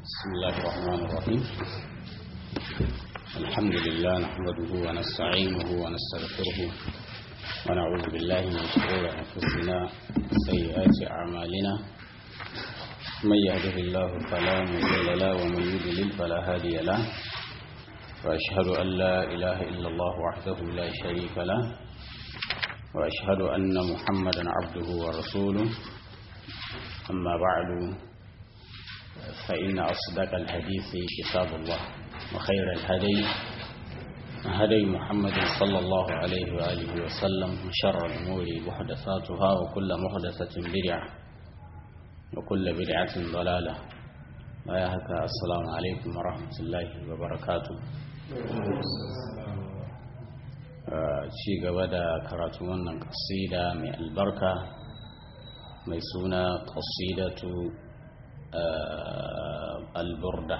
بسم الله الرحمن الرحيم الحمد لله نحمده ونستعينه ونستغفره ونعوذ بالله من شرور أنفسنا وسيئات أعمالنا من يهده الله فلا مضل له ومن يضلل فلا هادي له وأشهد أن لا إله إلا الله وحده لا شريك له وأشهد أن محمدا عبده ورسوله أما بعد فإن أصدق الحديث كتاب الله وخير الهدي هدي محمد صلى الله عليه وآله وسلم وشر الأمور محدثاتها وكل محدثة بدعة وكل بدعة ضلالة ويا هكا السلام عليكم ورحمة الله وبركاته ci gaba da karatu wannan kasida mai albarka mai suna kasidatu alburda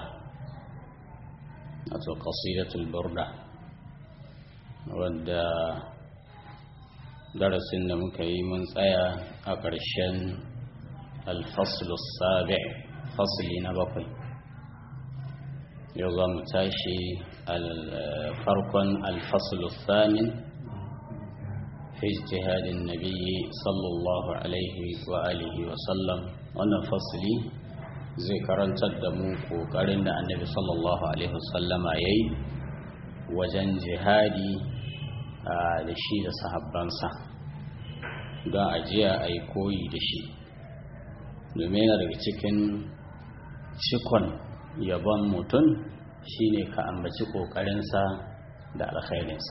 wato qasidatul burda wadda darasin da muka yi mun tsaya a ƙarshen alfaslu sabi fasli na bakwai yau za mu tashi farkon alfaslu thamin fi ijtihadin nabiyyi sallallahu alaihi wa alihi wa sallam wannan fasli zai karantar da mu kokarin da annabi sallallahu alaihi wasallama ya yi wajen jihadi da shi da sahabbansa don ajiya a yi koyi da shi domin yana daga cikin cikon yabon mutum shine ka ambaci kokarinsa da alkhairinsa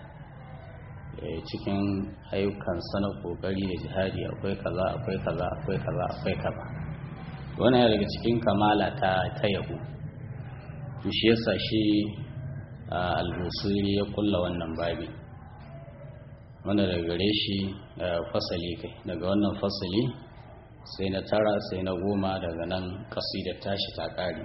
cikin ayyukansa na kokari da jihadi akwai kaza akwai kaza akwai kaza akwai kaza wani daga cikin kamala ta ta yabo shi yasa shi al-busiri ya kulla wannan babi wanda daga gare shi fasali kai daga wannan fasali sai na tara sai na goma daga nan kasidar tashi ta kare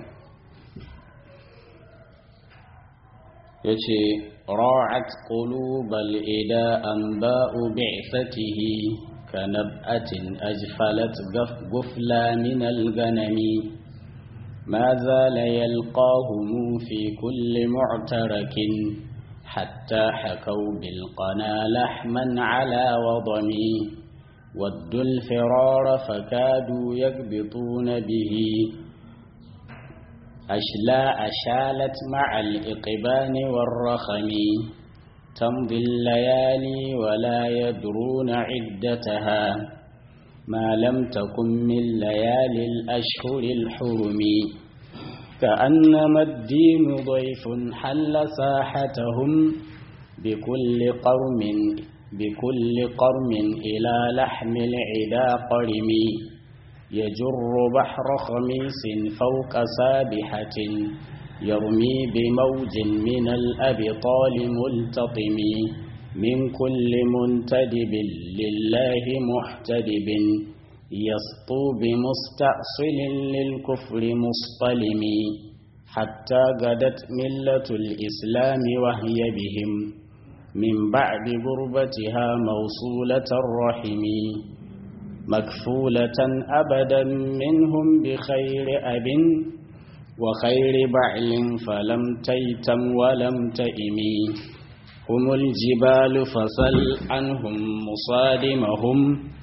ya ce ra'at qulubal ida anba'u bi'satihi كنبأة أجفلت غفلا من الغنم ما زال يلقاهم في كل معترك حتى حكوا بالقنا لحما على وضم ودوا الفرار فكادوا يكبطون به أشلاء شالت مع الإقبان والرخم تمضي الليالي ولا يدرون عدتها ما لم تكن من ليالي الأشهر الحرم كأنما الدين ضيف حل ساحتهم بكل قرم بكل قرم إلى لحم العدا قرم يجر بحر خميس فوق سابحة يرمي بموج من الأبطال ملتطم من كل منتدب لله محتدب يسطو بمستأصل للكفر مصطلم حتى غدت ملة الإسلام وهي بهم من بعد غربتها موصولة الرحم مكفولة أبدا منهم بخير أب وخير بعل فلم تيتم ولم تئم هم الجبال فسل عنهم مصادمهم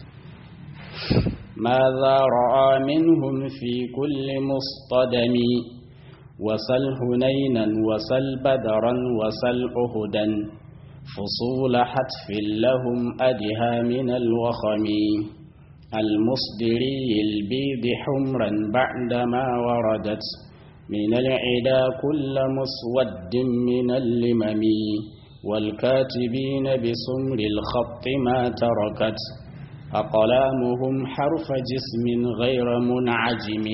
ماذا رأى منهم في كل مصطدم وسل هنينا وسل بدرا وسل أهدا فصول حتف لهم أدها من الوخم المصدري البيض حمرا بعدما وردت من العدا كل مسود من اللمم والكاتبين بسمر الخط ما تركت أقلامهم حرف جسم غير منعجم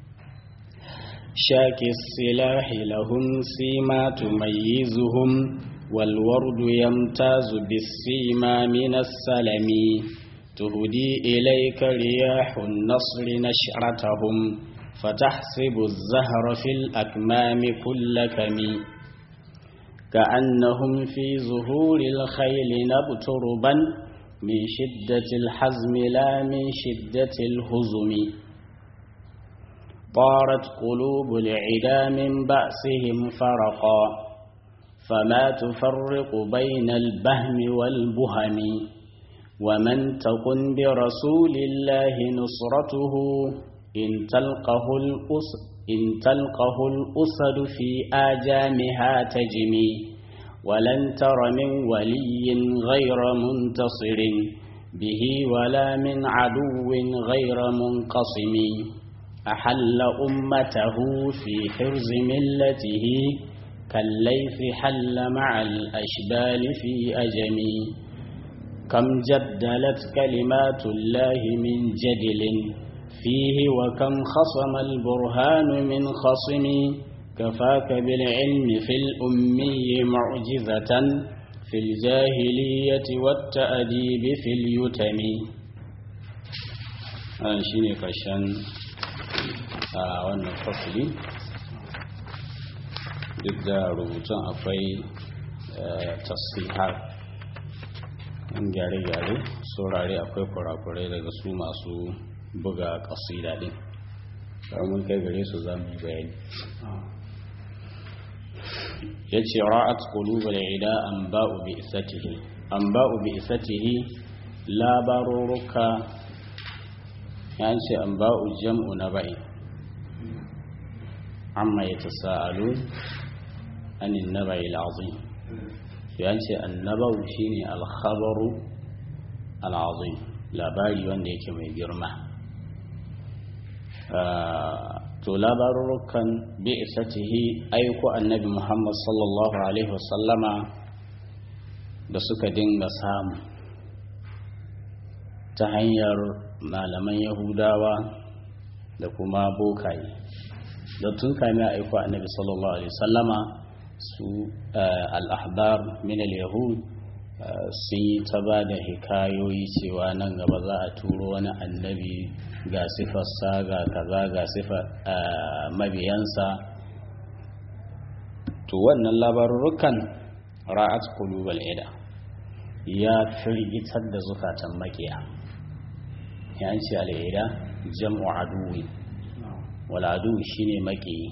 شاك السلاح لهم سيما تميزهم والورد يمتاز بالسيما من السلم تهدي إليك رياح النصر نشرتهم فتحسب الزهر في الأكمام كل كمي كأنهم في ظهور الخيل نبتربا من شدة الحزم لا من شدة الهزم طارت قلوب العدا من بأسهم فرقا فما تفرق بين البهم والبهم ومن تكن برسول الله نصرته إن تلقه الأس إن تلقه الأسد في آجامها تجمي ولن تر من ولي غير منتصر به ولا من عدو غير منقسم أحل أمته في حرز ملته كالليث حل مع الأشبال في أجم كم جدلت كلمات الله من جدل فيه وكم خصم البرهان من خصم كفاك بالعلم في الأمي معجزة في الجاهلية والتأديب في اليتم أنا شيني كشان wannan fasili duk da rubutun akwai tasihar in gyare-gyare saurare akwai kurakurai daga su masu buga kasida din mun kai gare su za mu yi bayani ya ce ra'at qulubal ida an ba'u bi isatihi an ba'u bi isatihi labaruruka ya ce an ba'u jam'u na ba'i amma yatasaalun anin nabai al'azim ya ce annabau shine al-khabaru al-azim labari wanda yake mai girma to labarurukan bi isatihi aiko annabi muhammad sallallahu alaihi wasallama da suka dinga samu ta hanyar malaman yahudawa da kuma bokaye da tun kame aiko annabi sallallahu alaihi wasallama su al'ahbar min al-yahud sun yi ta ba da hikayoyi cewa nan gaba za a turo wani annabi ga sifarsa ga kaza ga sifar mabiyansa to wannan labarurukan ra'at qulubal ida ya firgitar da zukatan makiya ya ce al'ida jam'u aduwi wal aduwi shine makiyi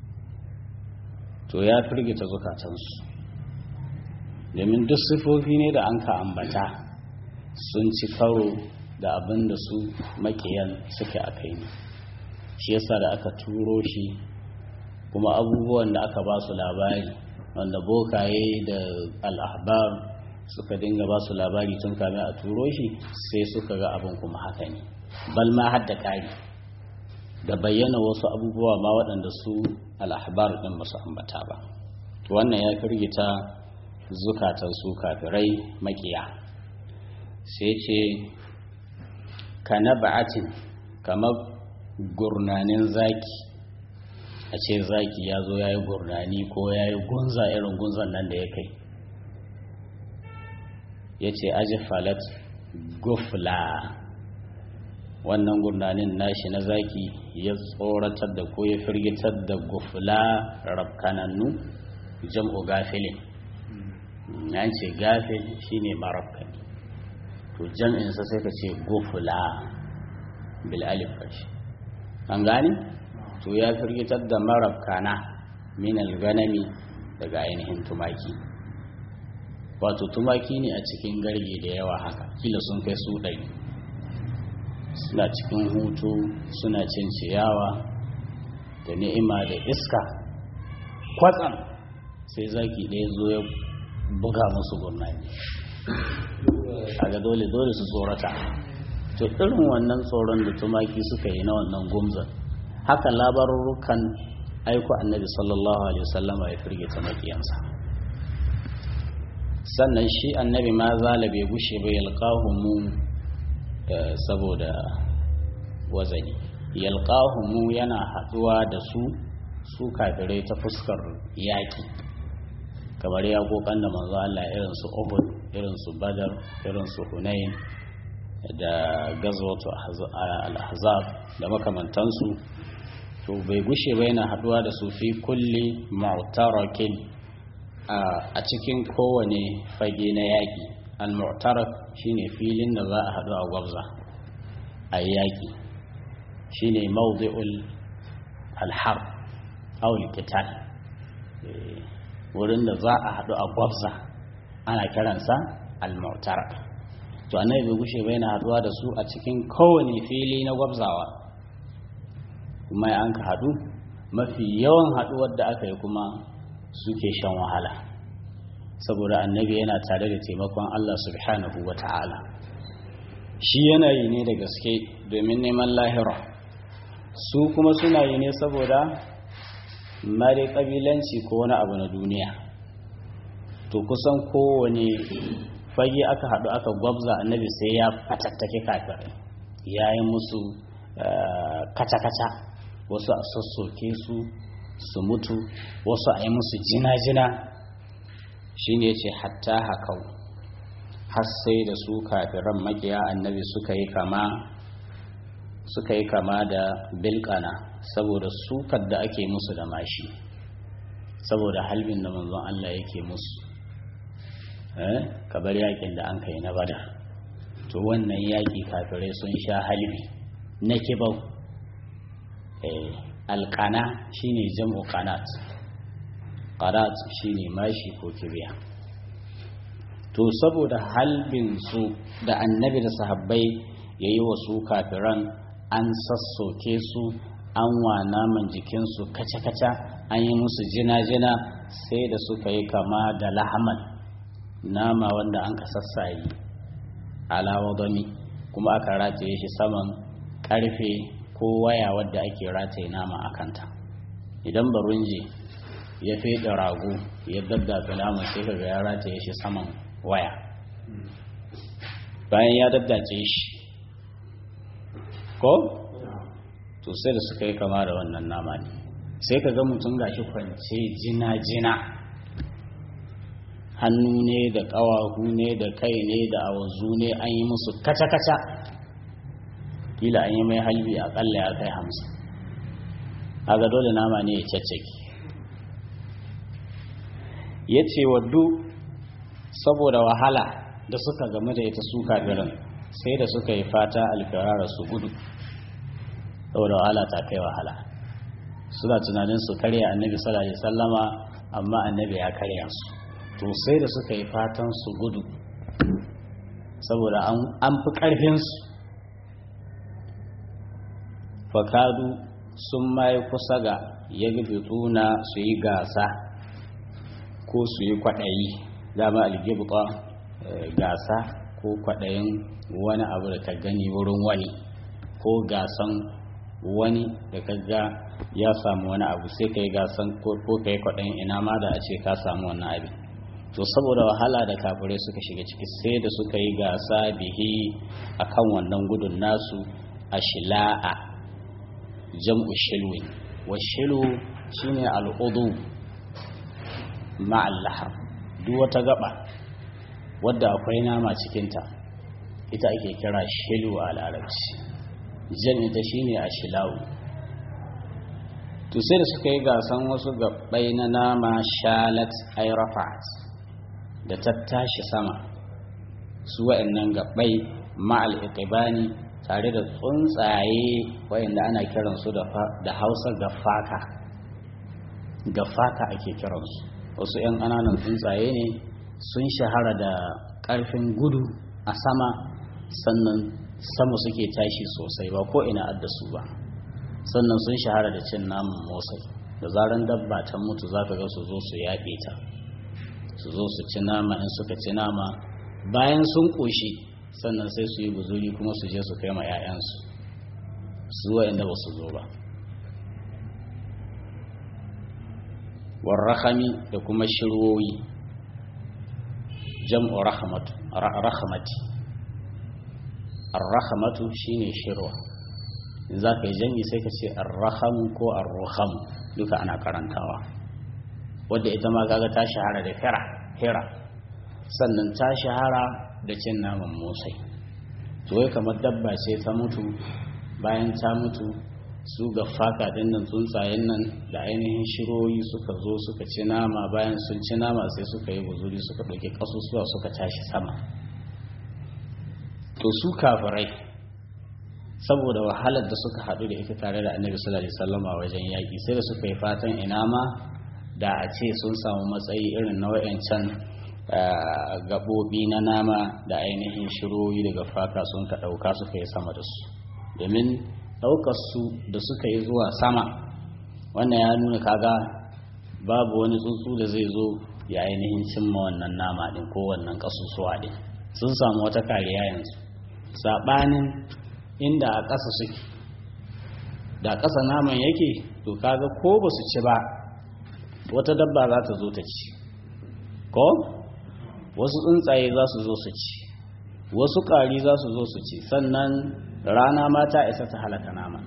to ya firgita zukatansu domin duk sifofi ne da an ka ambata sun ci karo da abin da su makiyan suke a kai ne shi yasa da aka turo shi kuma abubuwan da aka ba su labari wanda bokaye da al'ahbar suka dinga ba su labari tun kame a turo shi sai suka ga abin kuma haka ne bal ma har da ƙari da bayyana wasu abubuwa ma waɗanda su al'ahbar ɗin ba su ambata ba wannan ya firgita zukatan su kafirai makiya sai ce ka na ba'atin kamar gurnanin zaki a ce zaki ya zo ya yi gurnani ko ya yi gunza irin gunzan nan da ya kai ya ce aji falat gufla wannan gurnanin nashi na zaki ya tsoratar da ko ya firgitar da gufla rafkanannu jam'u gafilin ya ce gafil shine marafkani to jam'insa sai ka ce gufula bil alif kashi an gani to ya firgitar da marafkana min ganami daga ainihin tumaki wato tumaki ne a cikin garge da yawa haka kila sun kai su ɗari suna cikin hutu suna cin ciyawa da ni'ima da iska kwatsam sai zaki ɗaya zo ya buga musu gurnani kaga dole dole su tsorata to irin wannan tsoron da tumaki suka yi na wannan gumzan haka labarurukan aiko annabi sallallahu alaihi wasallama ya firgita makiyansa sannan shi annabi ma zala bai gushe bai yalqahu mu saboda wazani yalqahu mu yana haduwa da su su kafirai ta fuskar yaki kamar yakokan da manzo Allah irin su Uhud irin su Badar irin su Hunain da gazwatu al-ahzab da makamantansu to bai gushe ba yana haduwa da su fi kulli mu'tarakin a cikin kowane fage na yaƙi al-mu'tarak shine filin da za a haɗu a gwabza a yaƙi shine mawdi'ul alhar aul qital wurin da za a haɗu a gwabza ana kiransa al-mu'tara to annabi bai gushe ba yana haɗuwa da su a cikin kowane fili na gwabzawa kuma ya an ka haɗu mafi yawan haɗuwar da aka yi kuma suke shan wahala saboda annabi yana tare da taimakon Allah subhanahu wa ta'ala shi yana yi ne da gaske domin neman lahira su kuma suna yi ne saboda mare ƙabilanci ko wani abu na duniya to kusan kowane fage aka haɗu aka gwabza annabi sai ya fatattake kafin ya yi musu kaca-kaca wasu a sassoke su su mutu wasu a yi musu jina-jina shi ne ce hatta hakau har sai da su kafiran makiya annabi suka yi kama suka yi kama da bilkana saboda sukar da ake musu da mashi saboda halbin da manzon Allah yake musu kabar yakin da an kai na bada to wannan yaki kafirai sun sha halbi na kibau alkana shine jam'u qanat qanat shine mashi ko kibiya to saboda halbin su da annabi da sahabbai yayi wa su kafiran an sassoke su an wa naman jikinsu kaca-kaca an yi musu jina-jina sai da suka yi kama da lahaman nama wanda an ka sassayi alawa gami kuma aka rataye shi saman karfe ko waya wadda ake rataye nama a kanta idan barunji ya feɗe rago ya daddafe nama sai ka ga ya rataye shi saman waya bayan ya daddace shi ko to sai da suka yi kama da wannan nama ne sai ka ga mutum gashi kwance jina-jina hannu ne da ƙawahu ne da kai ne da awazu ne an yi musu kaca-kaca kila an yi mai halbi akalla ya kai hamsin aga dole nama ne ya caccaki ya ce waddu saboda wahala da suka game da ita su kafirin sai da suka yi fata alfirara su gudu saboda wahala ta kai wahala suna tunanin su karya annabi sallallahu alaihi sallama amma annabi ya karya su to sai da suka yi fatan su gudu saboda an fi ƙarfinsu fakadu sun mai kusa ga ya tuna su yi gasa ko su yi kwaɗayi dama algibta gasa ko kwaɗayin wani abu da ka gani wurin wani ko gasan wani da ka ga ya samu wani abu sai ka yi gasan ko ka yi kwaɗayin ina ma da a ce ka samu wannan abin to saboda wahala da kafirai suka shiga ciki sai da suka yi gasa bihi akan wannan gudun nasu a shila'a jam'u shilwin wa shilu shine al'udu ma'al lahar duk wata gaba wadda akwai nama cikinta ita ake kira shilu a larabci jam'in ta shine a shilawu to sai da suka yi gasan wasu gabbai na nama shalat ay rafa'at da ta tashi sama su wa'annan gabbai ma'al iqbani tare da tsuntsaye wayanda ana kiransu da hausa gafaka gafaka ake kiransu wasu 'yan ƙananan tsuntsaye ne sun shahara da ƙarfin gudu a sama sannan sama suke tashi sosai ba ko ina addasu ba sannan sun shahara da cin naman motsai da zaran dabba ta mutu za ka ga su zo su yaƙe ta su zo su ci nama in suka ci nama bayan sun ƙoshi sannan sai su yi buzuri kuma su je su kai ma 'ya'yansu su inda ba su zo ba warrahami da kuma shirwoyi jam'u rahamati arrahamatu shine shirwa in za ka yi jam'i sai ka ce arrahamu ko arruham duka ana karantawa wadda ita ma kaga ta shahara da hira hira sannan ta shahara da cin naman motsai to wai kamar dabba ce ta mutu bayan ta mutu su ga faka din nan tsuntsayen nan da ainihin shiroyi suka zo suka ci nama bayan sun ci nama sai suka yi buzuri suka ɗauki ƙasusuwa suka tashi sama to su kafirai saboda wahalar da suka haɗu da ita tare da annabi sallallahu alaihi wasallama wajen yaƙi sai da suka yi fatan ina ma da a ce sun samu matsayi irin na wayancan gaɓoɓi na nama da ainihin shiroyi daga faka sun ka ɗauka suka yi sama da su domin ɗaukar su da suka yi zuwa sama wannan ya nuna kaga babu wani tsuntsu da zai zo ya ainihin cimma wannan nama ɗin ko wannan ƙasusuwa ɗin sun samu wata kariya yanzu saɓanin inda a ƙasa suke da ƙasa naman yake to kaga ko ba su ci ba wata dabba za ta zo ta ci ko wasu tsuntsaye za su zo su ci wasu ƙari za su zo su ci sannan rana ma ta isa ta halaka nama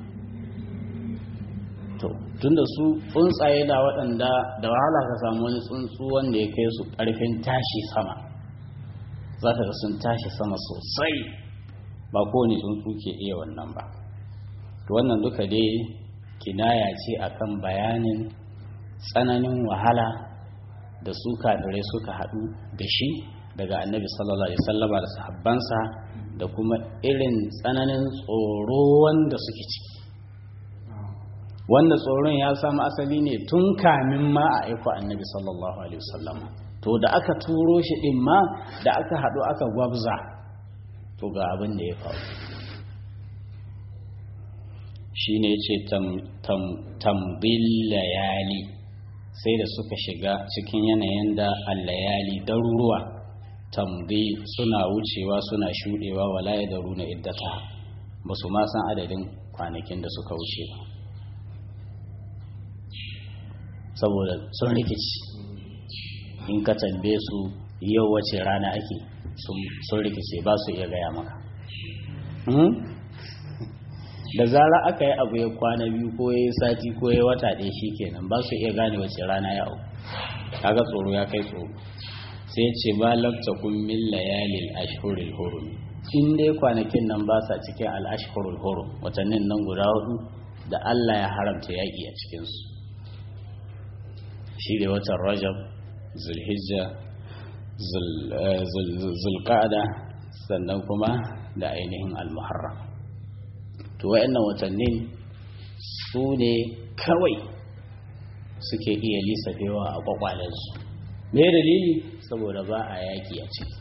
to tunda su tsuntsaye da waɗanda da wahala ka samu wani tsuntsu wanda ya kai su ƙarfin tashi sama za ka ga sun tashi sama sosai ba kowane tsuntsu ke iya wannan ba to wannan duka dai kinaya ce akan bayanin tsananin wahala da su kafirai suka haɗu da shi daga annabi sallallahu alaihi wasallama da sahabbansa da kuma irin tsananin tsoro wanda suke ciki wanda tsoron ya samu asali ne tun kamin ma a aiko annabi sallallahu alaihi wasallama to da aka turo shi din ma da aka haɗu aka gwabza to ga abin da ya faru shi ne ce tambil layali sai da suka shiga cikin yanayin da allayali daruruwa tambi suna wucewa suna shuɗewa wala ya daru na iddata ba su ma san adadin kwanakin da suka wuce ba saboda sun rikici in ka tambaye su yau wace rana ake sun rikice ba su iya gaya maka da zara aka yi abu ya kwana biyu ko ya yi sati ko ya wata ɗaya shi kenan ba su iya gane wace rana ya auku kaga tsoro ya kai tsoro sai ce ba lafta kun min layalil ashhuril hurum in dai kwanakin nan ba sa cikin al ashhurul hurum watannin nan guda hudu da Allah ya haramta yaƙi a cikinsu shi da watan rajab zulhijja zulqa'ada sannan kuma da ainihin al-muharram to wayannan watannin su ne kawai suke iya lissafewa a kwakwalensu me dalili saboda ba a yaki a ciki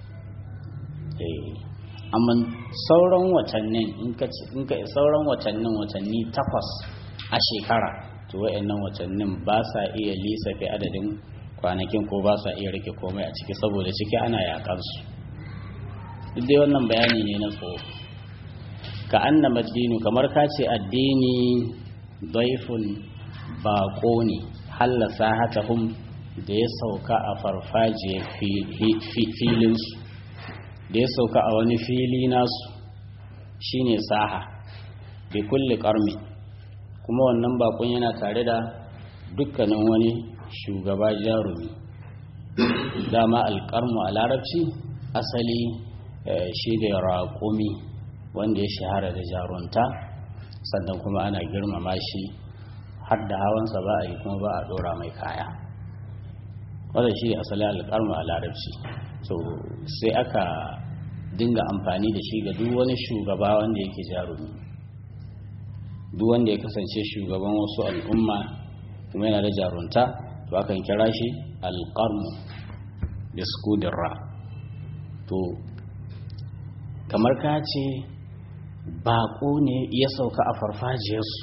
amma sauran watannin in ka sauran watannin watanni takwas a shekara to wayannan watannin ba sa iya lissafe adadin kwanakin ko ba sa iya rike komai a ciki saboda ciki ana yakansu duk dai wannan bayani ne na tsoro ka annama dinu kamar ka ce addini daifun baƙo ne hallasa hatahum da ya sauka a farfajiyar filinsu da ya sauka a wani fili nasu shine saha bi kulli ƙarmi kuma wannan bakon yana tare da dukkanin wani shugaba jarumi dama alƙarmu a larabci asali shi da raƙumi wanda ya shahara da jarunta sannan kuma ana girmama shi har da hawansa ba a yi kuma ba a ɗora mai kaya wadda shi asali alƙarmu a larabci so sai aka dinga amfani da shi ga duk wani shugaba wanda yake jarumi duk wanda ya kasance shugaban wasu al'umma kuma yana da jarunta to akan kira shi alƙarmu da skudin to kamar ka ce baƙo ne ya sauka a farfajiyarsu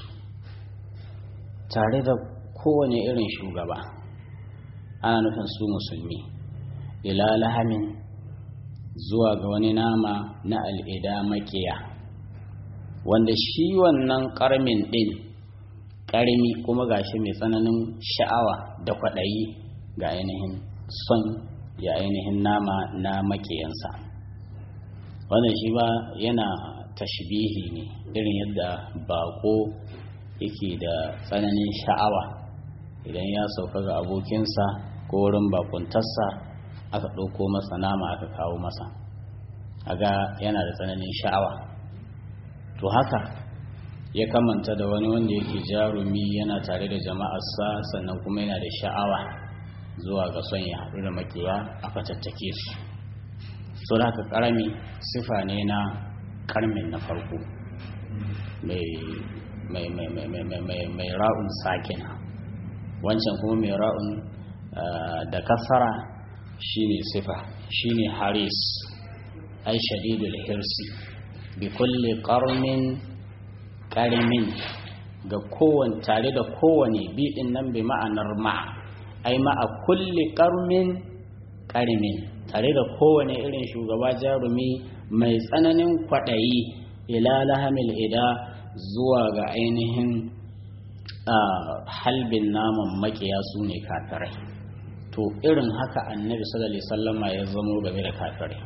tare da kowane irin shugaba ana nufin su musulmi ila lahamin zuwa ga wani nama na al'ida makiya wanda shi wannan ƙarmin ɗin ƙarmi kuma gashi mai tsananin sha'awa da kwaɗayi ga ainihin son ya ainihin nama na makiyansa wannan shi ba yana tashbihi ne irin yadda bako yake da tsananin sha'awa idan ya sauka ga abokinsa ko wurin bakuntarsa aka ɗauko masa nama aka kawo masa aga yana da tsananin sha'awa to haka ya kamanta da wani wanda yake jarumi yana tare da jama'arsa sannan kuma yana da sha'awa zuwa ga son ya haɗu da makiya a fatattake su so da haka ƙarami sifa ne na karmin na farko mai ra'un sakina wancan kuma mai ra'un da kasara shine sifa shine haris ai shadidul hirsi bi kulli qarmin qarimin ga kowane tare da kowane biɗin nan bi ma'anar ma'a ai ma'a kulli qarmin qarimin tare da kowane irin shugaba jarumi mai tsananin kwaɗayi ila lahamil ida zuwa ga ainihin halbin naman makiya su ne kafirai to irin haka annabi sallallahu alaihi wasallama ya zamo game da kafirai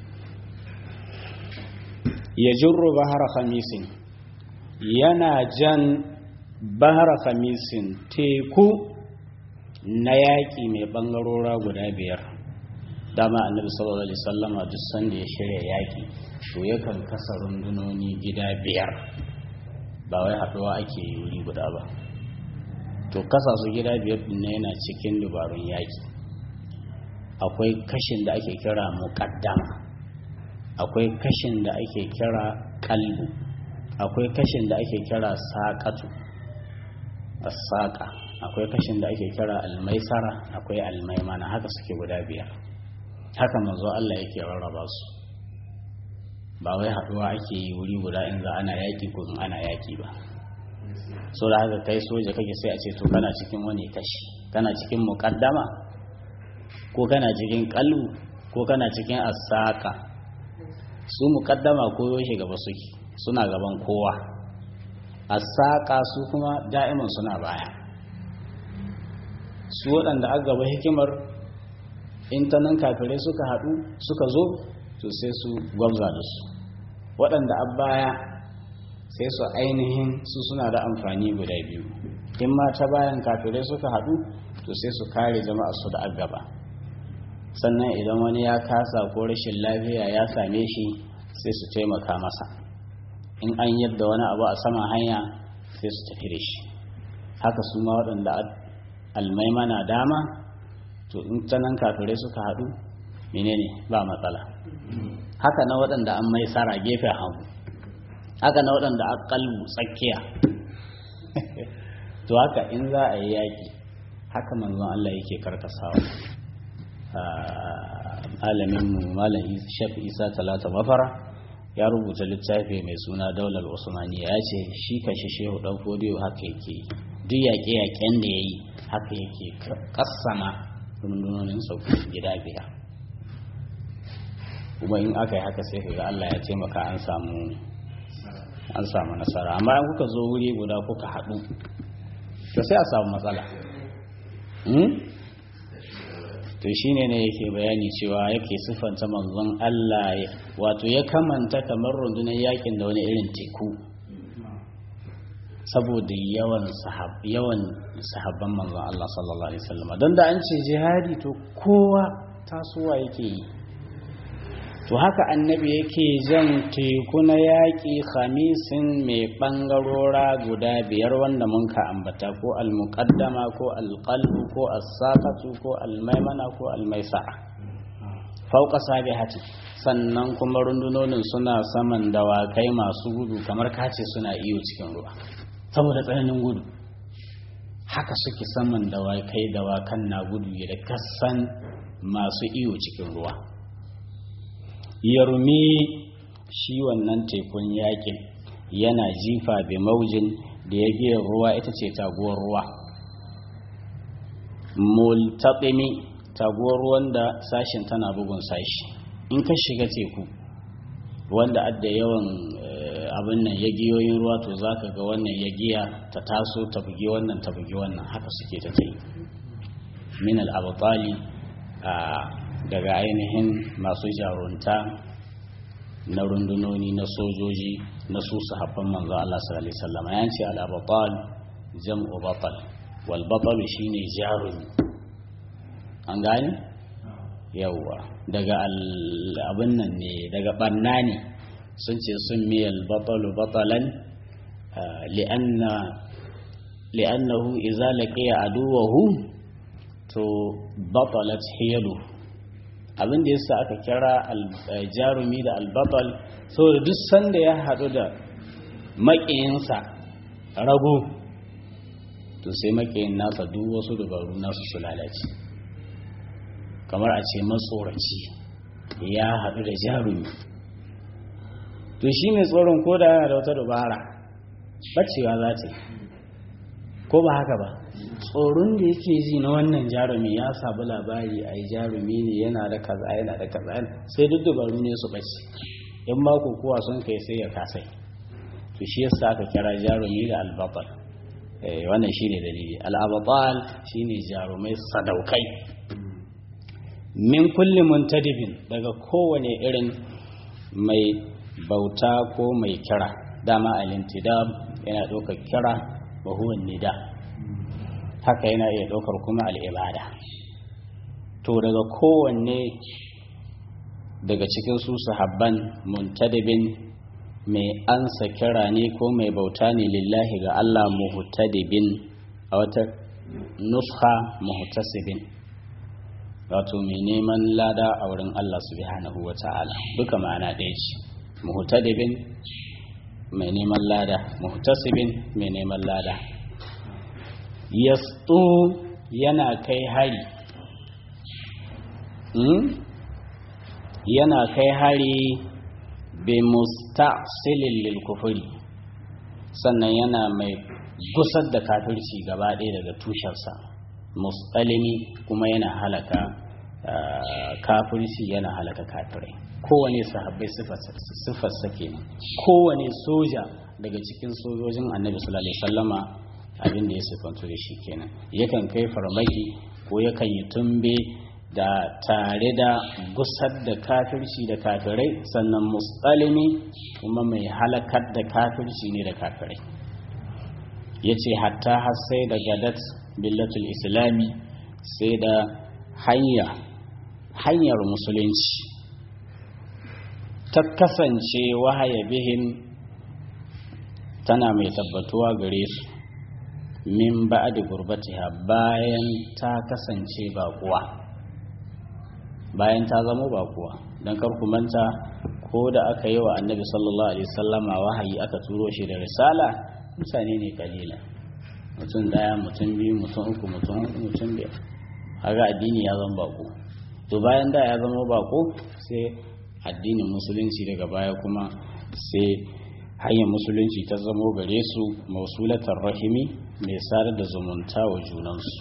ya jirru bahara khamisin yana jan bahara khamisin teku na yaƙi mai ɓangarora guda biyar dama annabi sallallahu alaihi wasallama duk sanda ya shirya yaƙi to yakan kasa rundunoni gida biyar ba wai haɗuwa ake yi wuri guda ba to kasa su gida biyar din yana cikin dubarun yaƙi akwai kashin da ake kira muƙaddama akwai kashin da ake kira kalbu akwai kashin da ake kira saƙatu saƙa akwai kashin da ake kira almaisara akwai almaimana haka suke guda biyar haka manzo Allah yake rarraba su ba wai haɗuwa ake yi wuri guda in za ana yaƙi ko in ana yaƙi ba so da haka kai soja kake sai a ce to kana cikin wani kashi kana cikin muƙaddama ko kana cikin kalbu ko kana cikin asaka su muƙaddama ko yaushe gaba suke suna gaban kowa asaka su kuma da'iman suna baya su waɗanda aka gaba hikimar in ta nan kafirai suka haɗu suka zo to sai su gwamza da su waɗanda a baya sai su ainihin su suna da amfani guda biyu in ma ta bayan kafirai suka haɗu to sai su kare jama'a su da agaba sannan idan wani ya kasa ko rashin lafiya ya same shi sai su taimaka masa in an yadda wani abu a saman hanya sai su tafi da shi haka su ma waɗanda almaimana dama to in ta nan kafirai suka haɗu menene ba matsala haka na waɗanda an mai sara gefen hagu haka na waɗanda a kalbu tsakiya to haka in za a yi yaƙi haka manzon Allah yake karkasawa alaminmu malam shaf isa talata mafara ya rubuta littafi mai suna daular usmaniya ya ce shi kashe shehu ɗan fodiyo haka yake duk yaƙe-yaƙen da ya yi haka yake kassama rundunonin sauki gida biyar kuma in aka yi haka sai ka ga Allah ya taimaka an samu an samu nasara amma in kuka zo wuri guda kuka haɗu to sai a samu matsala to shine ne yake bayani cewa yake siffanta manzon Allah wato ya kamanta kamar rundunar yakin da wani irin teku saboda yawan yawan sahabban manzon Allah sallallahu alaihi wasallam don da an ce jihadi to kowa tasowa yake yi to haka annabi yake jan teku na yaƙi khamisin mai ɓangarora guda biyar wanda mun ka ambata ko almuqaddama ko alqalbu ko as-saqatu ko almaimana ko almaisara fauka sabihati sannan kuma rundunonin suna saman dawakai masu gudu kamar kace suna iyo cikin ruwa saboda tsananin gudu haka suke saman dawakai dawakan na gudu da kasan masu iyo cikin ruwa yarmi shi wannan tekun yakin yana jifa bi maujin da ya giya ruwa ita ce taguwar ruwa multaɓimi taguwar ruwan da sashin tana bugun sashi in ka shiga teku wanda adda yawan abin nan ya giyoyin ruwa to za ka ga wannan ya giya ta taso ta bugi wannan ta bugi wannan haka suke ta tai min al-abtali daga ainihin masu jarunta na rundunoni na sojoji na su sahabban manzo Allah sallallahu alaihi wasallam ya ce al-abtal jam'u batal wal batal shine jarumi an gane yawa daga abin nan ne daga banna ne sun ce sun miyal batalu batalan li'anna li'annahu idza laqiya aduwahu to batalat hiyalu abin da yasa aka kira jarumi da albatal saboda duk sanda ya haɗu da maƙiyinsa rago to sai maƙiyin nasa duk wasu dabaru nasu su lalace kamar a ce matsoraci ya haɗu da jarumi to shi mai tsoron ko da yana da wata dubara bacewa za ta ko ba haka ba tsoron da yake ji na wannan jarumi ya sabu labari a yi jarumi ne yana da kaza yana da kaza sai duk dabaru ne su bace in ma kowa sun kai sai ya kasai to shi yasa aka kira jarumi da albatal wannan shine dalili al-abtal shine jarumai sadaukai min kulli muntadibin daga kowane irin mai bauta ko mai kira dama al-intidab yana ɗaukar kira wa huwa nida haka yana iya ɗaukar kuma al'ibada to daga kowanne daga cikin su sahabban muntadibin mai ansa kira ne ko mai bauta ne lillahi ga Allah muhtadibin a wata nuskha muhtasibin wato mai neman lada a wurin Allah subhanahu wa ta'ala duka ma'ana ɗaya ce muhtadibin mai neman lada muhtasibin mai neman lada yastu yana kai hari yana kai hari bi musta'silin lil kufuri sannan yana mai gusar da kafirci gaba ɗaya daga tushensa mustalimi kuma yana halaka kafirci yana halaka kafirai kowane sahabbai siffarsa kenan kowane soja daga cikin sojojin annabi sallallahu alaihi wasallama abin da ya siffantu da shi kenan yakan kai farmaki ko yakan yi tumbe da tare da gusar da kafirci da kafirai sannan mustalimi kuma mai halakar da kafirci ne da kafirai ya ce hatta har sai da gadat billatul islami sai da hanya hanyar musulunci ta kasance wahaya bihin tana mai tabbatuwa gare su min ba'di gurbatiha bayan ta kasance baƙuwa bayan ta zama baƙuwa don ku manta ko da aka yi wa annabi sallallahu alaihi sallama wahayi aka turo shi da risala mutane ne kalila mutum daya mutum biyu mutum uku mutum uku mutum biyar haka addini ya zama baƙo to bayan da ya zama baƙo sai addinin musulunci daga baya kuma sai hanyar musulunci ta zamo gare su mausulatar rahimi mai sadar da zumunta wa junansu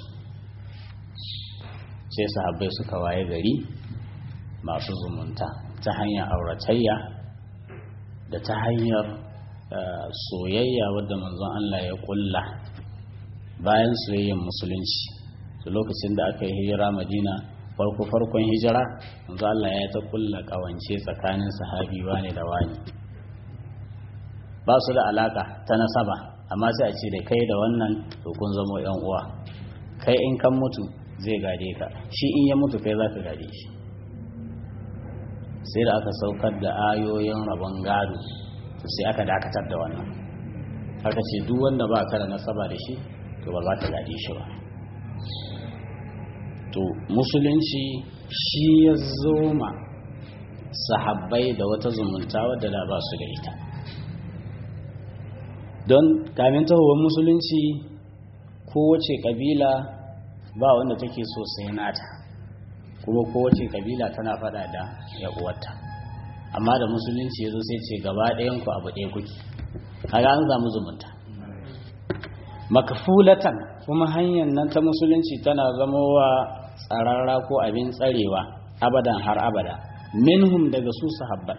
sai sahabbai suka waye gari masu zumunta ta hanyar auratayya da ta hanyar soyayya wadda manzon Allah ya kulla bayan soyayyar musulunci da lokacin da aka yi hijira madina farko farkon hijira manzo Allah ya ta kulla kawance tsakanin sahabi wane da wani ba su da alaka ta nasaba amma sai a ce da kai da wannan to kun zama yan uwa kai in kan mutu zai gade ka shi in ya mutu kai za ka gade shi sai da aka saukar da ayoyin rabon gado to sai aka dakatar da wannan aka ce duk wanda ba ka da nasaba da shi to ba za ka gade shi ba to musulunci shi ya zoma sahabbai da wata zumunta wadda da ba su da ita don kamin tahowar musulunci kowace kabila ba wanda take so sai nata kuma kowace kabila tana fada da uwarta amma da musulunci ya zo sai ce gaba ɗayanku abu ɗaya kuke kaga an samu zumunta makafulatan kuma hanyar nan ta musulunci tana zamowa tsararra ko abin tsarewa abadan har abada minhum daga su sahabban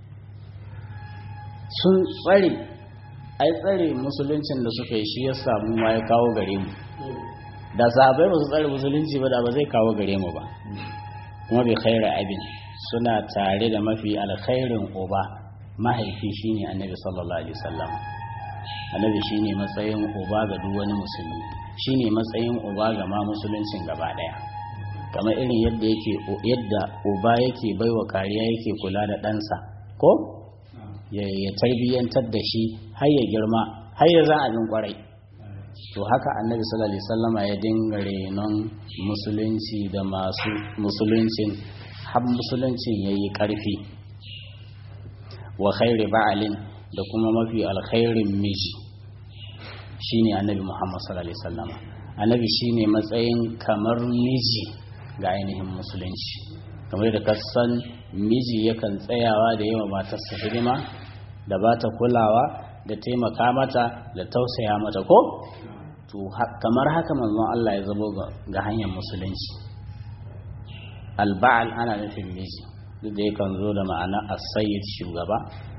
sun tsare ai tsare musuluncin da suka yi shi ya samu ma ya kawo gare mu da sahabbai ba su tsare musulunci ba da ba zai kawo gare mu ba kuma bai khaira abin suna tare da mafi alkhairin uba mahaifi shine annabi sallallahu alaihi wasallam annabi shine matsayin uba ga duk wani musulmi shine matsayin uba ga ma musuluncin gaba daya kamar irin yadda yake yadda uba yake baiwa kariya yake kula da ɗansa ko ya tarbiyyantar da shi har ya girma har ya za abin kwarai to haka annabi sallallahu alaihi wasallama ya dinga renon musulunci da masu musuluncin har musuluncin yayi karfi wa khairi ba'alin da kuma mafi alkhairin miji shine annabi muhammad sallallahu alaihi wasallam annabi shine matsayin kamar miji ga ainihin musulunci kamar da kasan miji yakan tsayawa da yawa matarsa hidima da ba ta kulawa da taimaka mata da tausaya mata ko to kamar haka manzon Allah ya zabo ga hanyar musulunci alba'al ana nufin miji duk da yakan zo da ma'ana as-sayyid shugaba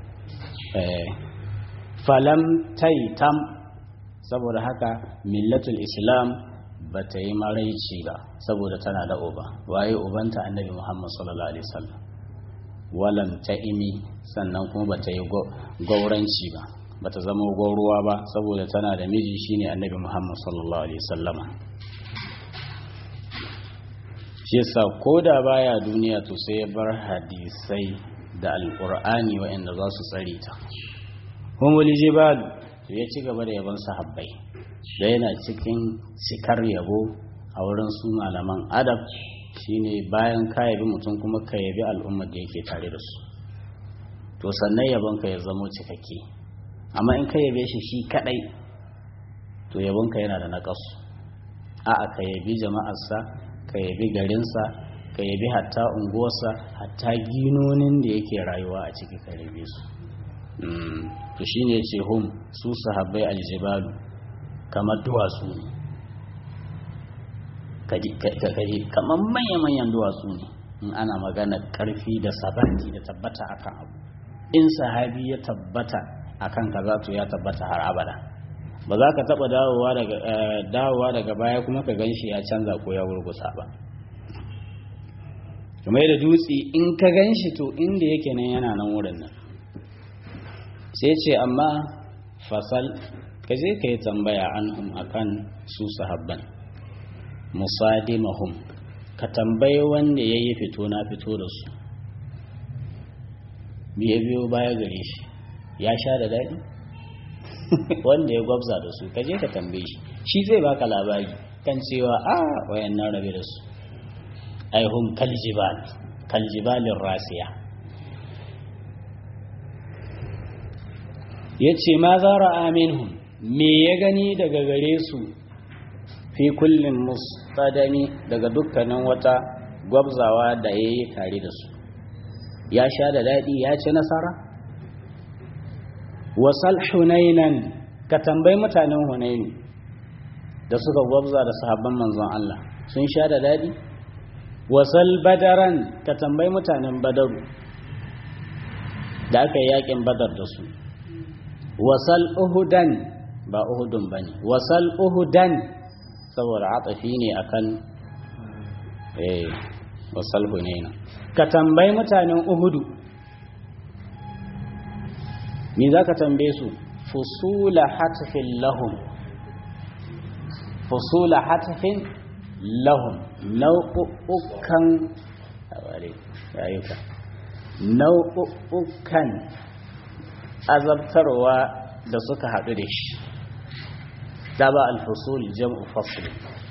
falam taitam saboda haka millatul islam ba ta yi maraici ba saboda tana da uba waye ubanta annabi muhammad sallallahu alaihi wasallam walam ta imi sannan kuma ba ta yi gauranci ba ba ta zama gauruwa ba saboda tana da miji shine annabi muhammad sallallahu alaihi wasallam shi yasa ko da baya duniya to sai ya bar hadisai da alqur'ani waɗanda za su tsare ta humul jibal to ya ci gaba da yaban sahabbai da yana cikin cikar yabo a wurin su malaman adab shine bayan ka yabi mutum kuma ka yabi al'ummar da yake tare da su to sannan yabon ka ya zamo cikakke amma in ka yabe shi shi kadai to yabon ka yana da naƙasu a'a ka yabi jama'arsa ka yabi garinsa ka yabi hatta unguwarsa hatta ginonin da yake rayuwa a ciki ka yabe su to shine ce hum su sahabbai aljibalu kamar duwatsu ne kaji kamar manya-manyan duwatsu ne in ana magana karfi da sabati da tabbata akan abu in sahabi ya tabbata akan kaza to ya tabbata har abada ba za ka taba dawowa daga baya kuma ka ganshi ya canza ko ya wurgusa ba kamar da dutse in ka ganshi to inda yake nan yana nan wurin nan sai ce amma fasal ka je ka yi tambaya anhum akan su sahabban musadimahum ka tambayi wanda ya yi fito na fito da su biye biyo baya gare shi ya sha da daɗi wanda ya gwabza da su ka je ka tambaye shi shi zai baka labari kan cewa a wayan nan rabe da su aihum kaljibal kaljibalin rasiya ya ce ma zara aminhum me ya gani daga gare su fi kullum mustadami daga dukkanin wata gwabzawa da ya yi tare da su ya sha da daɗi ya ci nasara wasal hunainan ka tambayi mutanen hunaini da suka gwabza da sahabban manzon Allah sun sha da daɗi wasal badaran ka tambayi mutanen badaru da aka yi yakin badar da su wasal uhudan ba uhudun ba ne wasal uhudan saboda atafi ne akan eh wasal hunaina ka tambayi mutanen uhudu me za ka tambaye su fusula hatfin lahum fusula hatfin lahum nau'ukan nau'ukan azabtarwa da suka haɗu da shi da ba alfasul jam'u fasl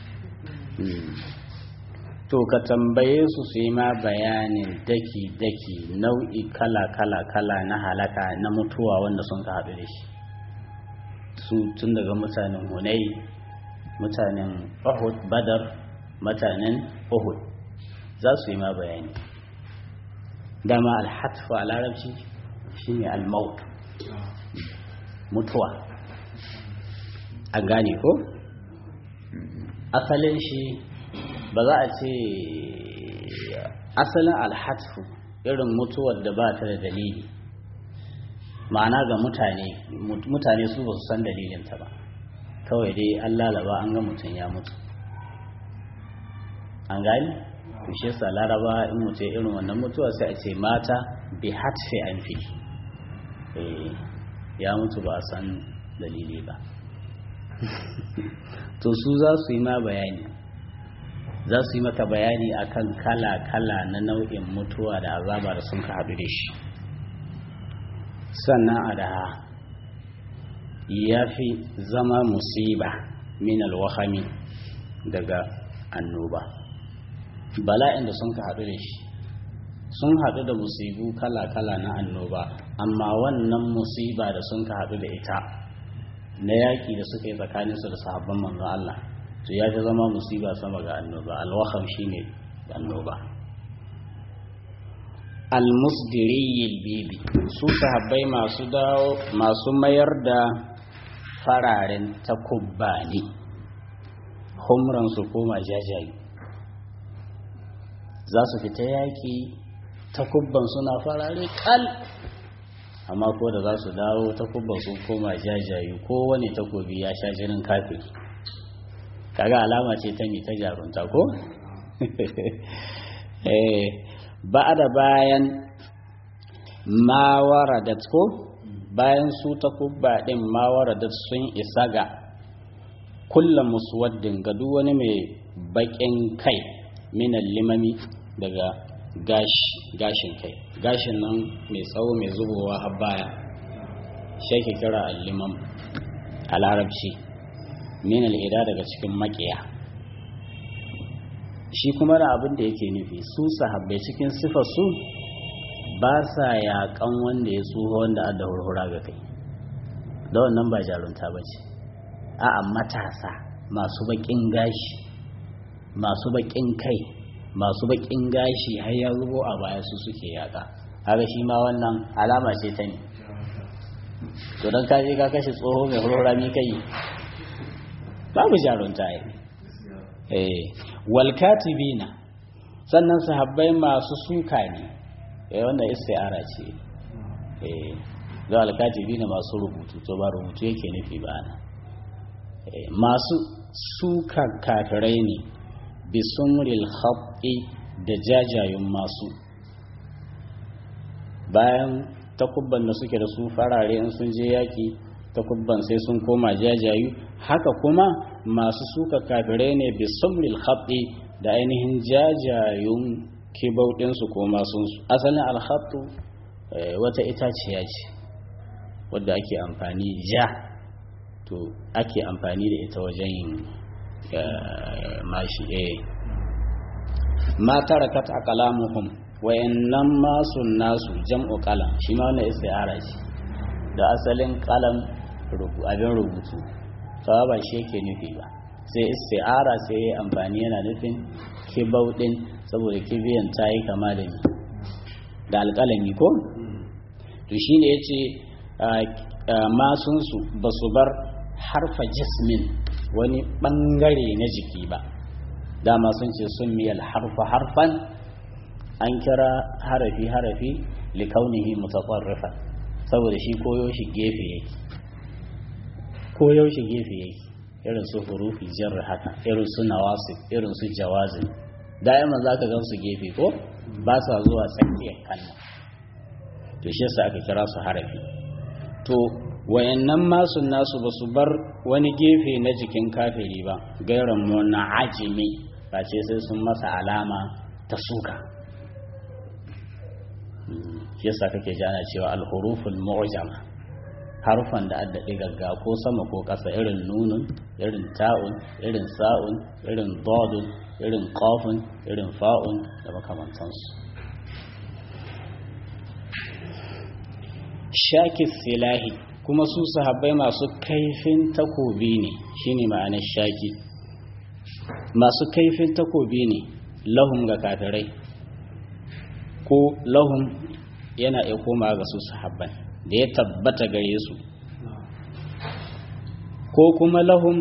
to ka tambaye su su yi ma bayanin daki-daki nau'i kala-kala-kala na halaka na mutuwa wanda sun ka haɗu da shi su tun daga mutanen hunai mutanen uhud badar mutanen uhud za su yi ma bayani dama alhatfa a larabci shine almaut mutuwa an gane ko asalin shi ba za a ce asalin alhatfu irin mutuwar da ba ta da dalili ma'ana ga mutane mutane su ba su san dalilinta ba kawai dai an lalaba an ga mutum ya mutu an gani to shi yasa laraba in mutum irin wannan mutuwa sai a ce mata bi hatfi an fi ya mutu ba a san dalili ba to su za su yi ma bayani za su yi maka bayani akan kala-kala na nau'in mutuwa da azaba da sun ka haɗu da shi sannan a da ya fi zama musiba min alwahami daga annoba bala'in da sun ka haɗu da shi sun haɗu da musibu kala-kala na annoba amma wannan musiba da sun ka haɗu da ita na yaƙi da suka yi tsakaninsu da sahabban manzon Allah to ya fi zama musiba sama ga annoba alwaham shine annoba almusdiriyil bibi su sahabbai masu dawo masu mayar da fararen takubba ne humran su koma jajayi za su fita yaƙi takubban suna farare kal amma ko da za su dawo takubban sun koma jajayi ko wani takobi ya sha jinin kafiri kaga alama ce ta mi ta jarunta ko ba da bayan mawaradat ko bayan su ta kubba din mawaradat sun isa ga kullum muswaddin ga duk wani mai bakin kai minan limami daga gashin kai gashin nan mai tsawo mai zubowa har baya shi ke kira allimam a larabci min al'ida daga cikin makiya shi kuma da abin da yake nufi su sahabbai cikin sifar su ba sa yaƙan wanda ya tsoho wanda adda hurhura ga kai da wannan ba jarunta ba ce a'a matasa masu baƙin gashi masu baƙin kai masu baƙin gashi har ya zubo a baya su suke yaƙa haka shi ma wannan alama ce ta ne to don ka je ka kashe tsoho mai hurhura mi kai babu jarunta yi eh walkatibina sannan sahabbai masu suka ne eh wanda isti'ara ce eh ga alkatibina masu rubutu to ba rubutu yake nufi ba na eh masu suka kafirai ne bisumril khatti da jajayun masu bayan takubban da suke da su farare in sun je yaki takubban sai sun koma jajayu haka kuma masu suka kafirai ne bisumril khatti da ainihin jajayun kibauɗinsu ko masunsu asalin alhattu wata itaciya ce wadda ake amfani ja to ake amfani da ita wajen yin mashi eh ma tarakat aqlamuhum wayannan masun nasu jam'u qalam shi ma wannan istiara ce da asalin qalam abin rubutu sawa ba shi yake nufi ba sai isti'ara sai ya amfani yana nufin kibau din saboda kibiyan ta yi kama da ni da alƙalami ko to shi ne ya ce masunsu ba su bar harfa jismin wani ɓangare na jiki ba dama sun ce sun miyal harfa harfan an kira harafi harafi likaunihi mutafarrifa saboda shi koyo shi gefe yake koyo shi gefe yake irin su hurufi jarri haka irin su nawasif irin su jawazin da'iman za ka gan su gefe ko ba sa zuwa tsakiyar kalma to shi yasa aka kira su harafi to wayannan masu nasu ba su bar wani gefe na jikin kafiri ba gairan na ajimi ba ce sai sun masa alama ta suka shi yasa kake jana cewa alhuruful mu'jama harfan da adda gagga ko sama ko ƙasa irin nunun irin ta'un irin sa'un irin dodun irin qafun irin fa'un da makamantansu shakis silahi kuma su sahabbai masu kaifin takobi ne shine ma'anar shaki masu kaifin takobi ne lahum ga kafirai ko lahum yana iya koma ga su sahabban da ya tabbata gare su ko kuma lahum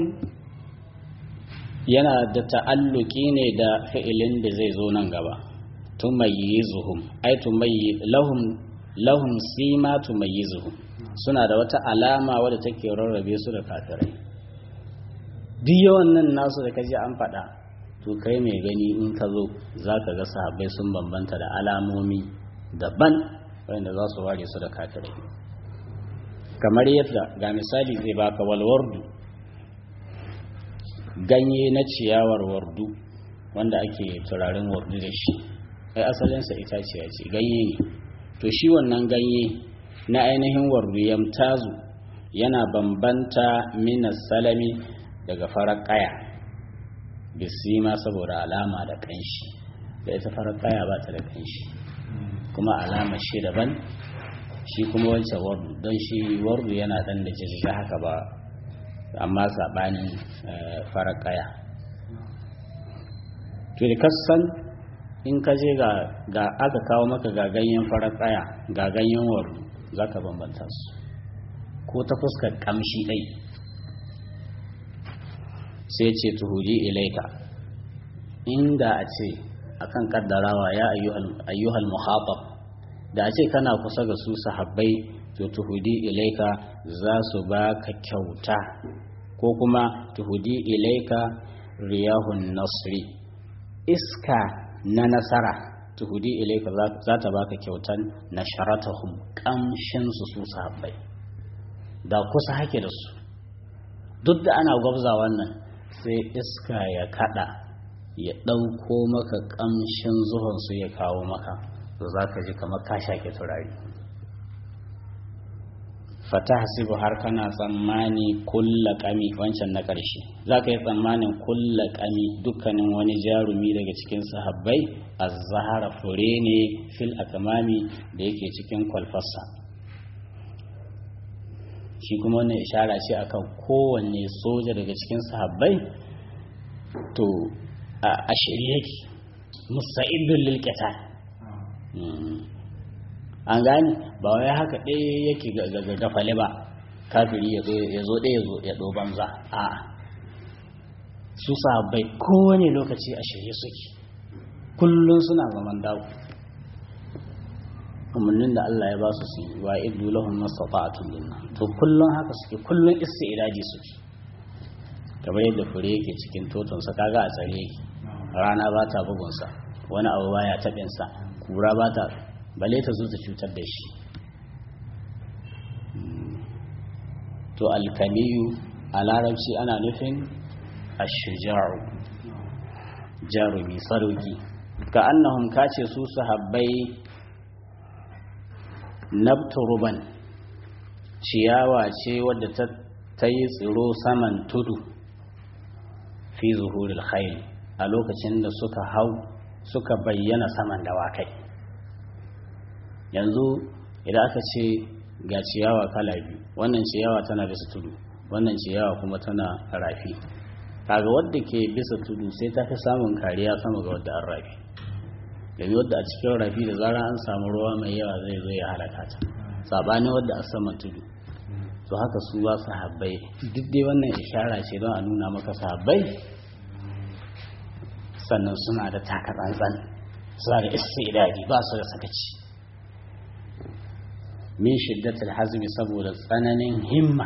yana da ta'alluki ne da fi'ilin da zai zo nan gaba tumayyizuhum ai tumayyi lahum lahum sima tumayyizuhum suna da wata alama wadda take rarrabe su da kafirai duk yawan nan nasu da kaji an faɗa to kai mai gani in ka zo za ka ga sahabbai sun bambanta da alamomi daban wanda za su ware su da kafirai kamar yadda ga misali zai baka walwardu ganye na ciyawar wardu wanda ake turaren wardu da shi ai asalinsa itaciya ce ganye ne to shi wannan ganye na ainihin wardu yamtazu yana bambanta minas salami daga farar kaya bisima saboda alama da kanshi da ita farar kaya ba ta da kanshi kuma alama shi daban shi kuma wancan wardu don shi wardu yana dan da jirgin haka ba amma saɓanin farar kaya to da kasan in ka je ga aka kawo maka ga ganyen farar kaya ga ganyen wardu za ka bambanta su ko ta fuskar kamshi ɗai sai ce tuhudi ilaika inda a ce akan kaddarawa ya ayyuhal muhatab da a ce kana kusa ga su sahabbai to tuhudi ilaika za su baka kyauta ko kuma tuhudi ilaika riyahun nasri iska na nasara tuhudi ilaika za ta baka kyautan nasharatahum kamshin su su sahabbai da kusa hake da su duk da ana gwabza wannan sai iska ya kada ya ɗauko maka ƙamshin zuhonsu ya kawo maka to za ka ji kamar ka shaƙe turare fata hasibu har kana tsammani kulla ƙami wancan na ƙarshe za ka yi tsammanin kulla ƙami dukkanin wani jarumi daga cikin sahabbai a zahara fure ne fil akamami da yake cikin kwalfassa shi kuma wannan ishara ce akan kowanne soja daga cikin sahabbai to a shirye yake musa'idun lilkita an gani ba wai haka ɗaya yake ga gafale ba kafiri ya zo ɗaya ya ɗo banza a su sahabbai kowane lokaci a shirye suke kullum suna zaman dawo umarnin da Allah ya ba su su wa idu lahum mastata'atun dinna to kullum haka suke kullum isti'daji suke kamar yadda fure yake cikin toton sa kaga a tsare yake rana ba ta bugun sa wani abu baya tabin sa kura ba ta bale ta zo ta cutar da shi to alkamiyu a larabci ana nufin ashuja'u jarumi sarauki ka annahum kace su sahabbai nabturuban ciyawa ce wadda ta yi tsiro saman tudu fi zuhuril khayl a lokacin da suka hau suka bayyana saman dawakai yanzu idan aka ce ga ciyawa kala biyu wannan ciyawa tana bisa tudu wannan ciyawa kuma tana rafi kaga wadda ke bisa tudu sai ta fi samun kariya sama ga wadda an rafi domin wadda a cikin rafi da zara an samu ruwa mai yawa zai zo ya halaka ta sabanin wadda a saman tudu to haka su ba su habbai duk dai wannan ishara ce don a nuna maka sahabbai sannan suna da taka tsantsan suna da istidadi ba su da sakaci min shiddatul hazmi saboda tsananin himma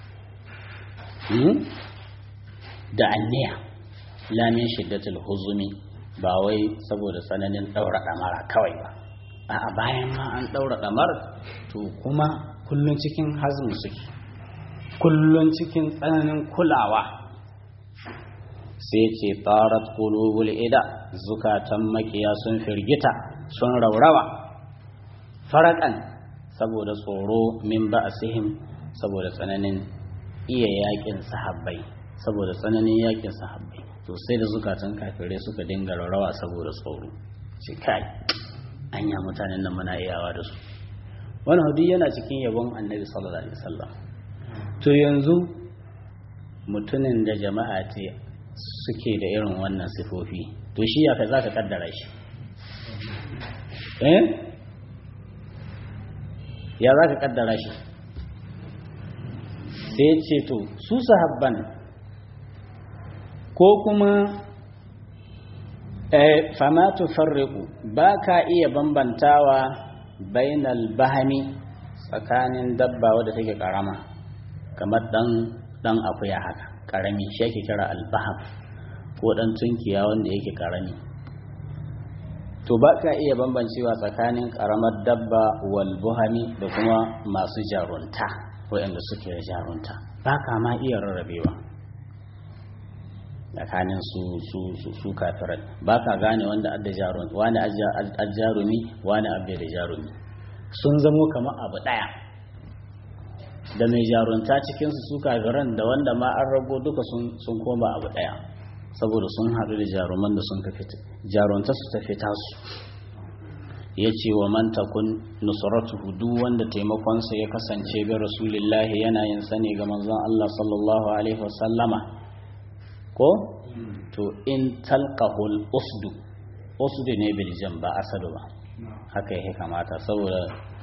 da anniya la min shiddatul huzumi ba wai saboda tsananin ɗaura ɗamara kawai ba a bayan ma an ɗaura ɗamar to kuma kullum cikin hazmin suke kullum cikin tsananin kulawa sai ce tarat qulubul ida zukatan makiya sun firgita sun raurawa farakan saboda tsoro min ba'sihim saboda tsananin iya yakin sahabbai saboda tsananin yakin sahabbai to sai da zukatan kafirai suka dinga rawa saboda tsoro ce kai anya mutanen nan muna iyawa da su wani hudu yana cikin yabon annabi sallallahu alaihi wasallam to yanzu mutumin da jama'a ce suke da irin wannan sifofi to shi ya za ka kaddara shi eh ya za ka kaddara shi sai ce to su sahabban ko kuma fama tufarriqu ba ka iya bambantawa bainal bahami tsakanin dabba wadda take karama kamar dan dan akuya haka karami shi yake kira albaham ko dan tunkiya wanda yake karami to ba ka iya bambancewa tsakanin karamar dabba wal buhami da kuma masu jarunta waɗanda suke da jarunta ba ka ma iya rarrabewa tsakanin su su su su kafirai ba ka gane wanda adda jarumi wani ajjarumi wani abbe da jarumi sun zamo kamar abu daya da mai jarunta cikin su su kafiran da wanda ma an rago duka sun sun koma abu daya saboda sun haɗu da jaruman da sun kafe jarunta su ta fita su ya ce wa man takun nusratuhu duk wanda taimakonsa ya kasance bi rasulillahi yana yin sani ga manzon Allah sallallahu alaihi wasallama ko to in talqahul usdu usdu ne bil ba asadu ba haka yake kamata saboda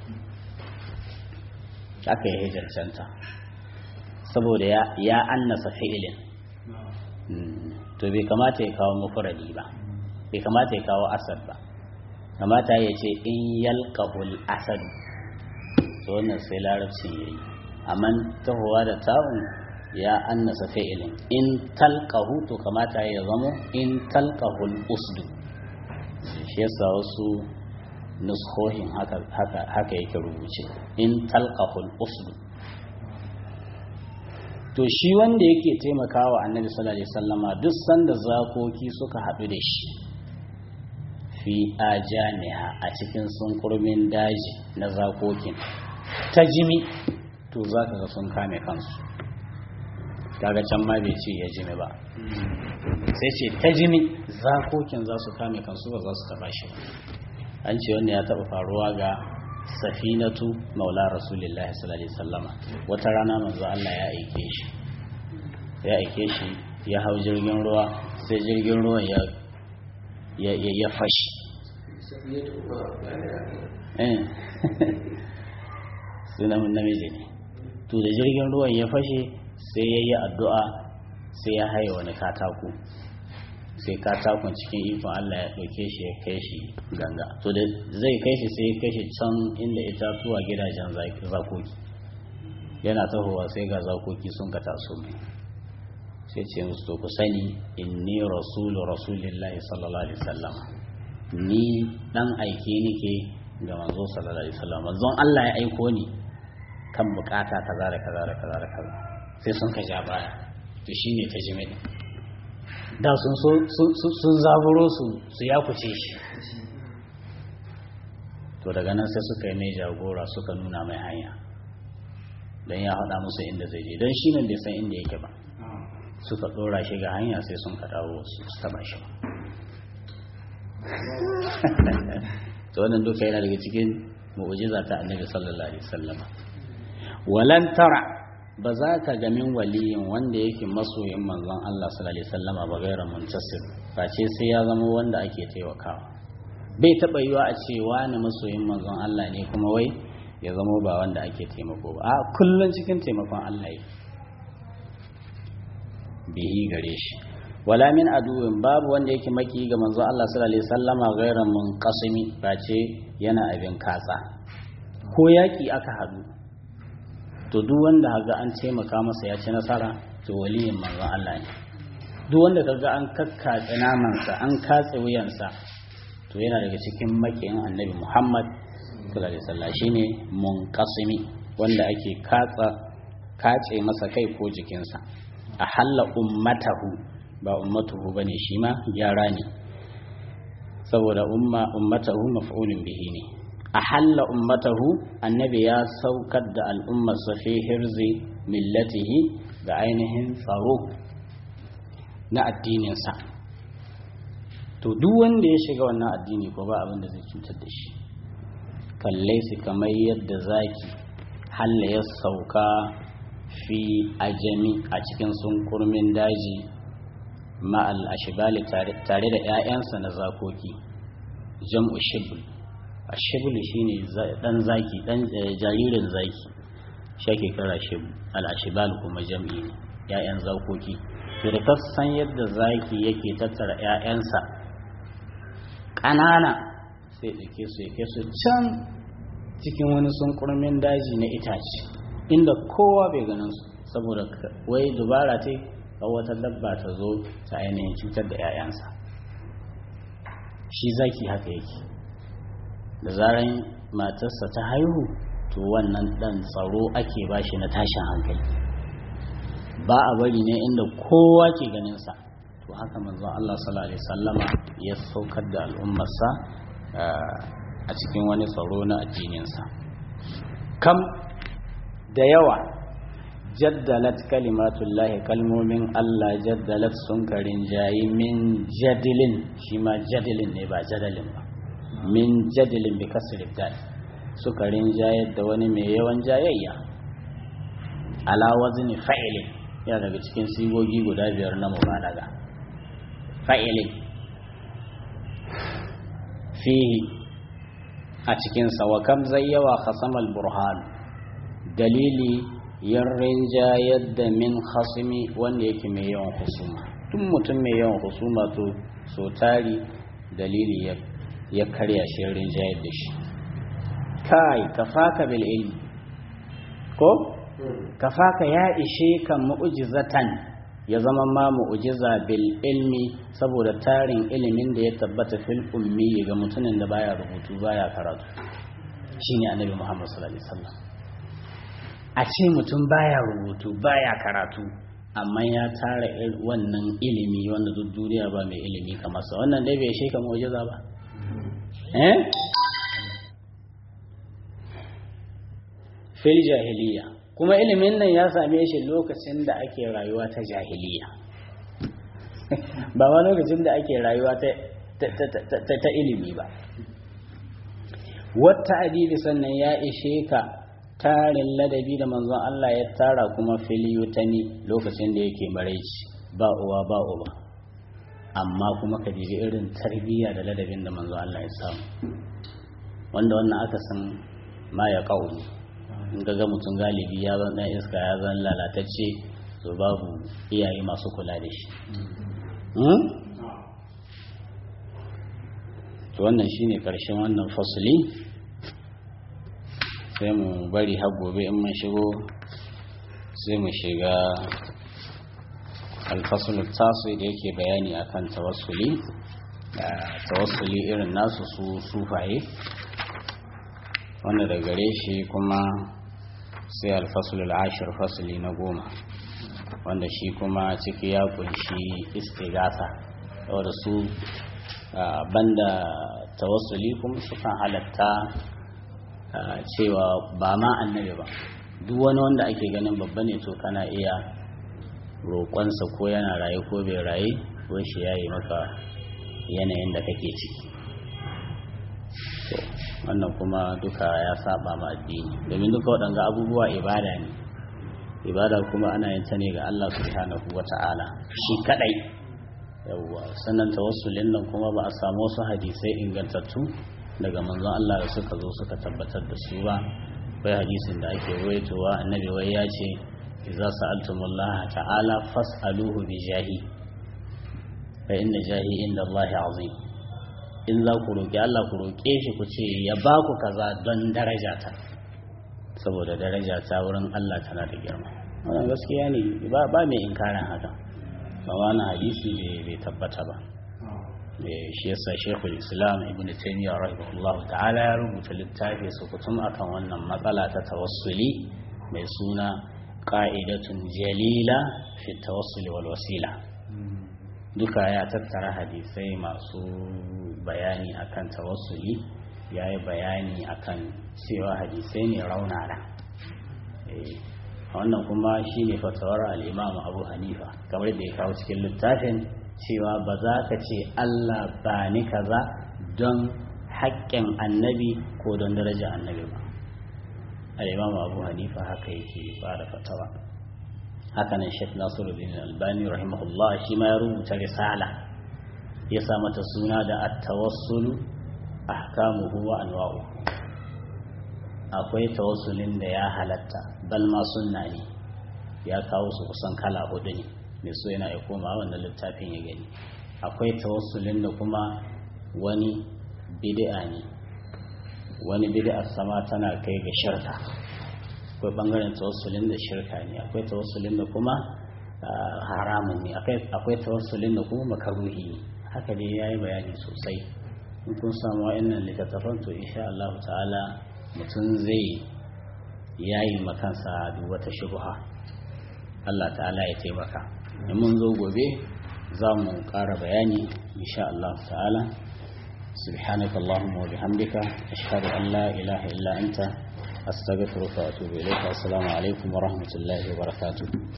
haka yake cancanta saboda ya ya annasa fi'ilin to bai kamata ya kawo mufradi ba bai kamata ya kawo asad ba kamata ya ce in yalqahul asad to wannan sai larabci yayi amma tahowa da ta'un ya annasa fi'ilin in talqahu to kamata ya zamo in talqahul usdu shi yasa wasu nuskohin haka haka haka yake rubuce in talqahul usdu to shi wanda yake taimakawa annabi sallallahu alaihi wasallama duk sanda zakoki suka haɗu da shi fi ajaniha a cikin sunkurmin daji na zakokin ta jimi to zaka ga sun kame kansu kaga can ma bai ce ya jimi ba sai ce ta jimi zakokin za su kame kansu ba za su taba shi ba an ce wanda ya taba faruwa ga safinatu maula rasulullahi sallallahu alaihi wasallama wata rana manzo Allah ya aike shi ya aike shi ya hau jirgin ruwa sai jirgin ruwan ya ya ya, ya fashi eh sunan namiji ne to da jirgin ruwan ya fashe sai ya yi addu'a sai ya haye wani katako sai katakon cikin ikon Allah ya ɗauke shi ya kai shi ganga to da zai kai shi sai ya kai shi can inda itatuwa gidajen zakoki yana tahowa sai ga zakoki sun ka taso mai sai ce musu to ku sani inni rasulu rasulillahi sallallahu alaihi wasallam ni dan aike nike ga manzo sallallahu alaihi wasallam manzon Allah ya aiko ni kan bukata kaza da kaza da kaza da kaza sai sun ka ja baya to shine ta jimi da sun so sun zaburo su su ya kuce shi to daga nan sai suka yi mai jagora suka nuna mai hanya don ya haɗa musu inda zai je don shi nan bai san inda yake ba suka ɗora shi ga hanya sai sun ka dawo su taba shi to wannan duka yana daga cikin mu'ujiza ta annabi sallallahu alaihi wasallam walan tara ba za ka ga min waliyin wanda yake masoyin manzon Allah sallallahu alaihi wasallama ba gairan muntasir face sai ya zama wanda ake taimakawa bai taba yiwa a ce wani masoyin manzon Allah ne kuma wai ya zama ba wanda ake taimako ba a kullun cikin taimakon Allah yake bihi gare shi wala min aduwin babu wanda yake maki ga manzon Allah sallallahu alaihi wasallama gairan munqasimi face yana abin katsa ko yaki aka hadu to duk wanda haga an taimaka masa ya ci nasara to waliyin manzon Allah ne duk wanda kaga an kakkatse namansa an katse wuyansa to yana daga cikin makiyin annabi Muhammad sallallahu alaihi wasallam shine munqasimi wanda ake katsa kace masa kai ko jikinsa a halla ummatahu ba ummatuhu bane shi ma gyara ne saboda umma ummatahu maf'ulun bihi ne a halla ummatahu annabi ya saukar da al'ummar fi hirzi millatihi da ainihin tsaro na addininsa to duk wanda ya shiga wannan addini ko ba abin da zai cutar da shi kalle su kamar yadda zaki halla ya sauka fi ajami a cikin sunkurmin daji ma'al ashibali tare da 'ya'yansa na zakoki jam'u shibul ashibul shine dan zaki dan jaririn zaki shi ake kira shibul al-ashibal kuma jam'i ne 'ya'yan zakoki to da san yadda zaki yake tattara 'ya'yansa ƙanana sai ɗauke su yake su can cikin wani sunkurmin daji na itace inda kowa bai ganin su saboda wai dubara ce ga wata dabba ta zo ta ainihin cutar da 'ya'yansa shi zaki haka yake da zaran matarsa ta haihu to wannan dan tsaro ake bashi na tashin hankali ba a bari ne inda kowa ke ganinsa to haka manzon Allah sallallahu alaihi wasallama ya saukar da al'ummarsa a cikin wani tsaro na addininsa kam da yawa jaddalat kalimatullahi kalmomin Allah jaddalat sun karin jayi min jadilin shi ma jadilin ne ba jadalin ba min jadilin bi kasri dal suka rinjayar da wani mai yawan jayayya ala wazni fa'ilin yana daga cikin sigogi guda biyar na mubalaga fa'ilin fihi a cikinsa wa kam zai yawa khasamal burhan dalili yan rinjayar da min khasimi wanda yake mai yawan husuma tun mutum mai yawan husuma to so tari dalili ya karya shi rinjayar da shi kai kafaka bil ilmi ko kafaka ya ishe kan mu'jizatan ya zama ma mu'jiza bil ilmi saboda tarin ilimin da ya tabbata fil ummi ga mutumin da baya rubutu baya karatu shine annabi Muhammad sallallahu alaihi wasallam a ce mutum baya rubutu baya karatu amma ya tara wannan ilimi wanda duk duniya ba mai ilimi kamar sa wannan dai bai shi ka mu'jiza ba eh fil jahiliya kuma ilimin nan ya same shi lokacin da ake rayuwa ta jahiliya ba ma lokacin da ake rayuwa ta ilimi ba wata adibi sannan ya ishe ka tarin ladabi da manzon Allah ya tara kuma filiyutani lokacin da yake maraici ba uwa ba uba amma kuma ka dibi irin tarbiyya da ladabin da manzon Allah ya samu wanda wannan aka san ma ya ƙauni in ga mutum galibi ya zan dan iska ya zan lalatacce to babu iyaye masu kula da shi to wannan shine karshen wannan fasuli sai mu bari har gobe in mun shigo sai mu shiga alfasul tasu da yake bayani akan tawassuli tawassuli irin nasu su sufaye wanda da gare shi kuma sai alfasulul ashir fasuli na goma wanda shi kuma ciki ya kunshi istigasa wadda su banda tawassuli kuma sukan halatta cewa ba ma annabi ba duk wani wanda ake ganin babba ne to kana iya roƙonsa ko yana raye ko bai raye ko shi ya yi maka yanayin da kake ciki wannan kuma duka ya saba ma addini domin duka waɗanga abubuwa ibada ne ibada kuma ana yin ta ne ga Allah subhanahu wata'ala shi kadai yawwa sannan tawassulin nan kuma ba a samu wasu hadisai ingantattu daga manzon Allah da suka zo suka tabbatar da su ba akwai hadisin da ake ruwaitowa annabi wai ya ce idza sa'altumullaha ta'ala fas'aluhu bi jahi fa inna jahi inda Allah azim in za ku roƙi Allah ku roƙe shi ku ce ya ba ku kaza don daraja ta saboda daraja ta wurin Allah tana da girma wannan gaskiya ne ba ba mai inkarin haka ba wani hadisi bai tabbata ba shi yasa Sheikhul Islam Ibn Taymiyyah rahimahullahu ta'ala ya rubuta littafi su kutum akan wannan matsala ta tawassuli mai suna qa'idatun jalila fi tawassuli wal wasila duka ya tattara hadisai masu bayani akan tawassuli ya yi bayani akan cewa hadisai ne raunana wannan kuma shi ne fatawar al'imamu abu hanifa kamar da ya kawo cikin littafin cewa ba za ka ce allah ba ni kaza don haƙƙin annabi ko don daraja annabi ba al'imamu abu hanifa haka yake ba da fatawa haka nan shek nasiruddin albani rahimahullah shi ma ya rubuta risala ya sa mata suna da at-tawassulu ahkamuhu wa anwa'u akwai tawassulin da ya halatta bal ma sunna ne ya kawo su kusan kala hudu ne mai so yana ya koma wannan littafin ya gani akwai tawassulin da kuma wani bid'a ne wani bid'a sama tana kai ga shirka akwai bangaren tawassulin da shirka ne akwai tawassulin da kuma haramun ne akwai tawassulin da kuma makaruhi ne haka dai ya yi bayani sosai in kun samu wa'annan littattafan to insha Allah ta'ala mutum zai yayi makansa duk wata shubha Allah ta'ala ya taimaka in mun zo gobe za mu ƙara bayani insha Allah ta'ala سبحانك اللهم وبحمدك أشهد أن لا إله إلا أنت أستغفرك وأتوب إليك السلام عليكم ورحمة الله وبركاته